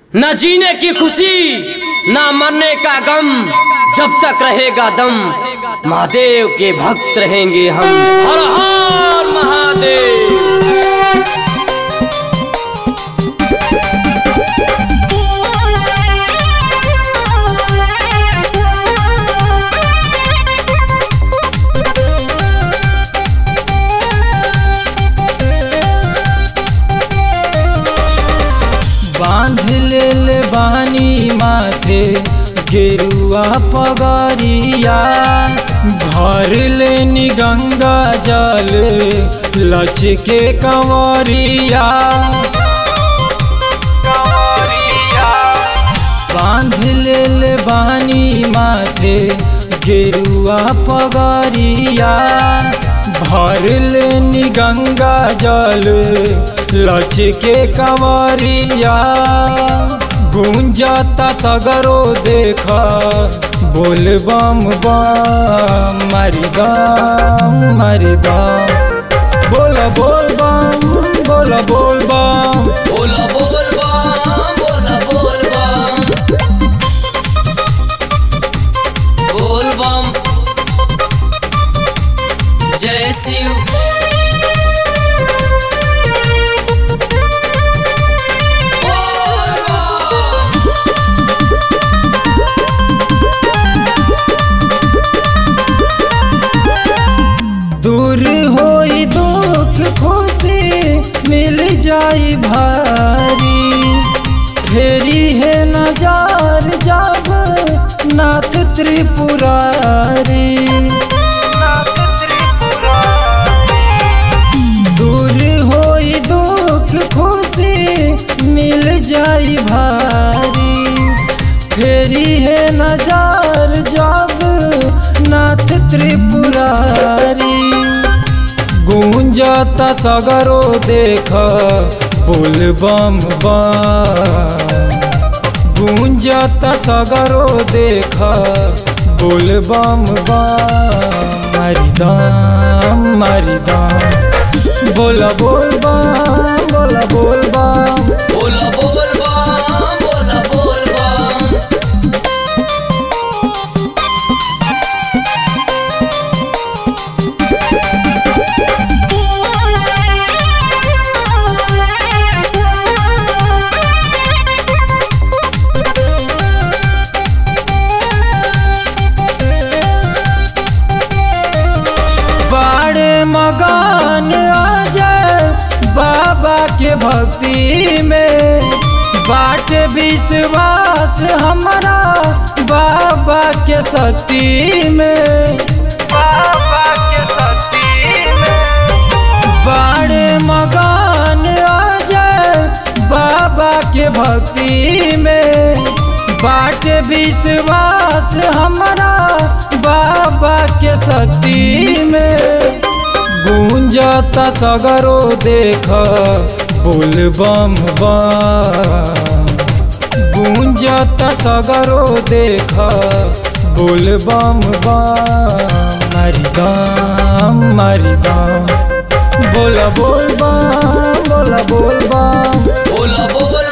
न जीने की खुशी न मरने का गम जब तक रहेगा दम महादेव के भक्त रहेंगे हम हर हर महादेव बांध ले बानी माथे गेरुआ पगरिया भर लेनी गंगा जल लच के कंवरिया बांध ले बानी माथे गेरुआ पगरिया भर लेनी गंगा जल लच के कंवरिया गुंजता सगरो देख बोल बम बम मारी दम मारी दम बोल बोल बम बोल बोल बम बोला बोल बम बोला बोल बम बोल बम जय शिव बोल बम दूर होई दुख खुशी मिल जाई भारी फेरी है नजार जब नाथ त्रिपुरारी दूर होई दुख खुशी मिल जाई भारी फेरी है नजार जब नाथ त्रिपुरारी गूंजता सगरो देख बोल बम बम गूंजता सगरो देख बोल बम बम मारी दम मारी दम बोला बोल बम बोला बोल बम बोला बोल बम बोला बोल बम बाड़े मगान आ जाए बाबा के भक्ति में बाट विश्वास हमारा बाबा के शक्ति में बाबा के शक्ति में बाड़े मगान आ जाए बाबा के भक्ति में बाट विश्वास हमारा बाबा के शक्ति में गूंजता सगरो देख बोल बम बम गूंजता सगरो देख बोल बम बम मारी दम मारी दम बोला बोल बम बोला बोल बम बोला बोल